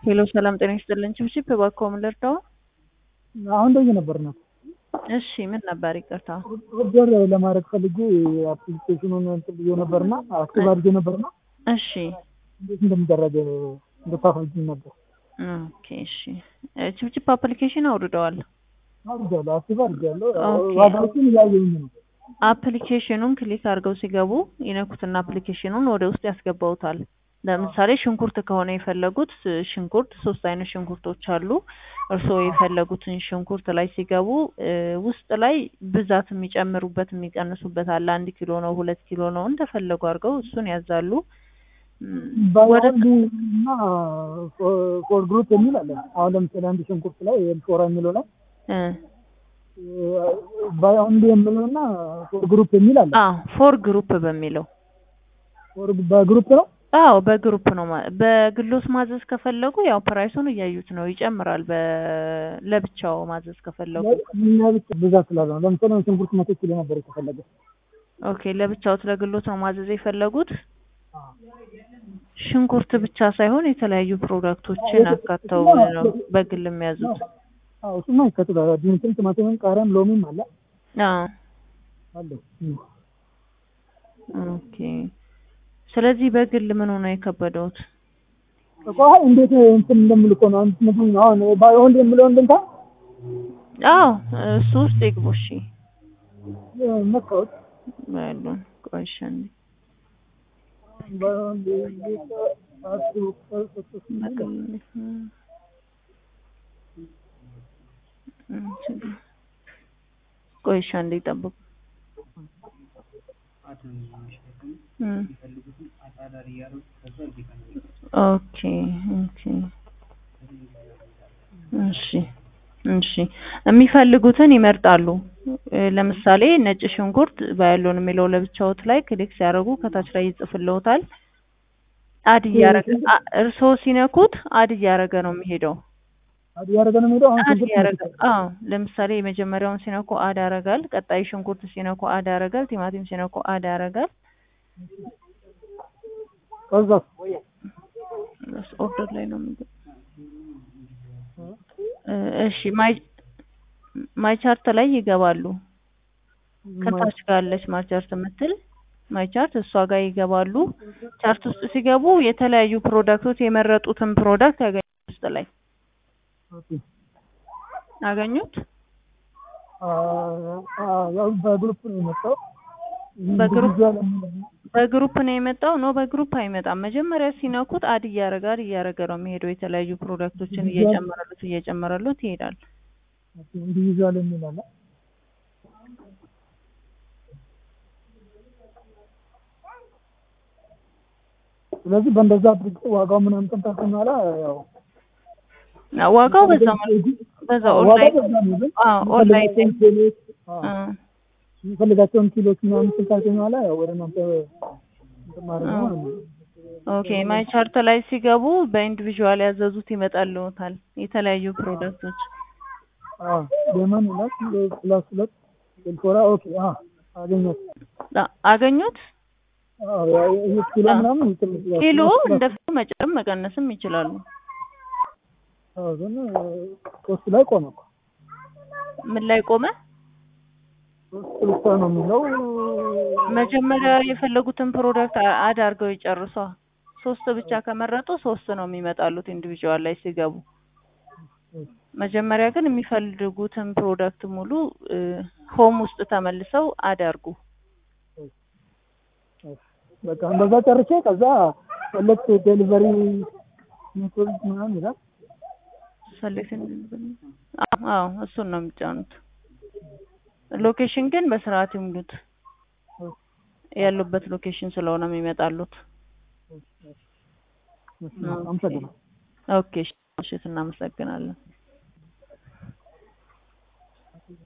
ሄሎ ሰላም ጤና ይስጥልን። ችብችብ እባክዎ ምን ልርዳው? አሁን ደውዬ ነበር ነው እሺ ምን ነበር? ይቅርታ ኦርደር ለማድረግ ፈልጌ አፕሊኬሽኑን እንትን ብዬ ነበርና አክቲቭ አድርጌ ነበርና እሺ እንዴት እንደሚደረግ እንድታስረጅኝ ነበር። ኦኬ እሺ እ ችብችብ አፕሊኬሽን አውርደዋል። አድርጌያለሁ፣ አክቲቭ አድርጌያለሁ። ኦኬ። ዋጋዎችን እያየሁኝ ነው። አፕሊኬሽኑን ክሊክ አድርገው ሲገቡ ይነኩትና አፕሊኬሽኑን ወደ ውስጥ ያስገባውታል። ለምሳሌ ሽንኩርት ከሆነ የፈለጉት ሽንኩርት ሶስት አይነት ሽንኩርቶች አሉ። እርስዎ የፈለጉትን ሽንኩርት ላይ ሲገቡ እ ውስጥ ላይ ብዛት የሚጨምሩበት የሚቀንሱበት አለ። አንድ ኪሎ ነው፣ ሁለት ኪሎ ነው፣ እንደፈለጉ አድርገው እሱን ያዛሉ። እም፣ ወደ ባይኦንሊ እና ፎር ግሩፕ የሚል አለ። አሁን ለምሳሌ አንድ ሽንኩርት ላይ ኤልፎራ የሚለው ላይ እ ባይኦንሊ የሚለው እና ፎር ግሩፕ የሚል አለ። አዎ ፎር ግሩፕ በሚለው ፎር በግሩፕ ነው። አዎ በግሩፕ ነው። ማ- በግሎስ ማዘዝ ከፈለጉ ያው ፕራይሱን እያዩት ነው፣ ይጨምራል። በ ለብቻው ማዘዝ ከፈለጉ እኛ ብቻ ብዛት ስላለ ነው። ለምሳሌ ሽንኩርት መቶ ኪሎ ነበር የተፈለገ። ኦኬ፣ ለብቻው ለግሎት ነው ማዘዝ የፈለጉት። ሽንኩርት ብቻ ሳይሆን የተለያዩ ፕሮዳክቶችን አካተው ነው በግል የሚያዙት። አዎ እሱማ ይከትላል። ድንችን፣ ቲማቲምም፣ ቃሪያም ሎሚም አለ አዎ አለ። እም። ኦኬ። ስለዚህ በግል ምን ሆነ የከበደውት? ቆይ እንዴት እንትን እንደምል እኮ ነው አንተ ምንድን ነው አሁን ባይኦንሊ የሚለው እንድንታ አዎ እሱ ውስጥ ይግቡ። እሺ መጣሁት በሉ ቆይ እሺ አንዴ ባይኦንሊ አስሩ በግል እም፣ ችግር ቆይ እሺ አንዴ ጠብቁ። እም። ኦኬ ኦኬ እሺ እሺ የሚፈልጉትን ይመርጣሉ። እ ለምሳሌ ነጭ ሽንኩርት ባያሎን የሚለው ለብቻዎት ላይ ክሊክ ሲያደርጉ ከታች ላይ ይጽፍልዎታል። አድ እያረገ አ- እርስዎ ሲነኩት አድ እያረገ ነው የሚሄደው። አዲ ያደረገ ነው የሚሄደው። አሁን አድ ሽንኩርት እያረገ አዎ፣ ለምሳሌ የመጀመሪያውን ሲነኩ አድ ያረጋል። ቀጣይ ሽንኩርት ሲነኩ አድ ያረጋል። ቲማቲም ሲነኩ አድ ያረጋል። ከዛ ኦርደር ላይ ነው የሚገ እ እሺ ማይ ማይ ቻርት ላይ ይገባሉ። ከታች ጋለች ማይ ቻርት የምትል ማይ ቻርት እሷ ጋር ይገባሉ። ቻርት ውስጥ ሲገቡ የተለያዩ ፕሮዳክቶች የመረጡትን ፕሮዳክት ያገኙ ውስጥ ላይ አገኙት። ያው በግሩፕ ነው የመጣው። በግሩፕ ኢንዲቪዥዋል የሚለው በግሩፕ ነው የመጣው። ኖ በግሩፕ አይመጣም። መጀመሪያ ሲነኩት አድ እያረገ አድ እያረገ ነው የሚሄደው። የተለያዩ ፕሮዳክቶችን እየጨመረሉት እየጨመረሉት ይሄዳል። ኢንዲቪዥዋል የሚል አለ። ስለዚህ በእንደዛ አድርጌ ዋጋው ምናምን እንትን በኋላ ያው ዋጋው በዛ መልኩ በዛ ኦንላይን አዎ ኦንላይን ላይ ኪሎች እ የሚፈልጋቸውን ኪሎች ምናምን እንትን ካልከኝ በኋላ ያው ወደ እናንተ እንትን ማድረግ ነው ማለት ነው። ኦኬ ማይ ቻርት ላይ ሲገቡ በኢንዲቪዥዋል ያዘዙት ይመጣልዎታል። የተለያዩ ፕሮዳክቶች አዎ ሌመን ይላል ፕላስ ሁለት ኤልፎራ ኦኬ አዎ አገኘሁት። አ- አገኙት። አዎ ያው ይሄ ኪሎ ምናምን እንትን ኪሎ እንደፈለጉ መጨመር መቀነስም ይችላሉ። አዎ ግን ሶስት ላይ ቆመ እኮ ምን ላይ ቆመ? ሶስት ብቻ ነው የሚለው መጀመሪያ የፈለጉትን ፕሮዳክት አ- አድ አድርገው ይጨርሷ። ሶስት ብቻ ከመረጡ ሶስት ነው የሚመጣሉት ኢንዲቪዥዋል ላይ ሲገቡ። መጀመሪያ ግን የሚፈልጉትን ፕሮዳክት ሙሉ እ ሆም ውስጥ ተመልሰው አድ አድርጉ። በቃ እንደዛ ጨርሼ ከዛ ሁለት ዴሊቨሪ ሜቶድ ምናምን ይላል ሰሌክሽን አዎ እሱን ነው የሚጫኑት። ሎኬሽን ግን በስርዓት ይሙሉት። ያሉበት ሎኬሽን ስለሆነ የሚመጣሉት። አመሰግናለሁ። ኦኬ እሺ፣ እሺ እናመሰግናለን።